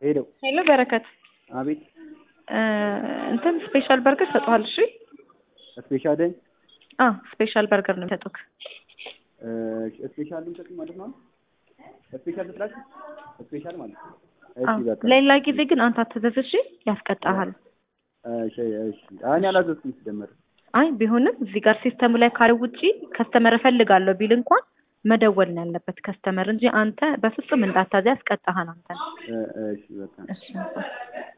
ሄደው ሄሎ በረከት አቤት እ እንትን ስፔሻል በርገር ሰጠዋል። እሺ ስፔሻል አ ስፔሻል በርገር ነው የሚሰጡክ። ስፔሻል ልንሰጥ ማለት ነው። ስፔሻል ትጥላችሁ ስፔሻል ማለት ነው። እሺ አዎ በቃ ሌላ ጊዜ ግን አንተ አትዘዝ እሺ፣ ያስቀጣሃል። እሺ እሺ እኔ አላዘዝኩም ሲጀመር አይ ቢሆንም እዚህ ጋር ሲስተሙ ላይ ካለ ውጪ ከስተመር እፈልጋለሁ ቢል እንኳን መደወል ነው ያለበት ከስተመር እንጂ አንተ በፍጹም እንዳታዘ ያስቀጣሃል አንተ። እ እሺ በቃ እሺ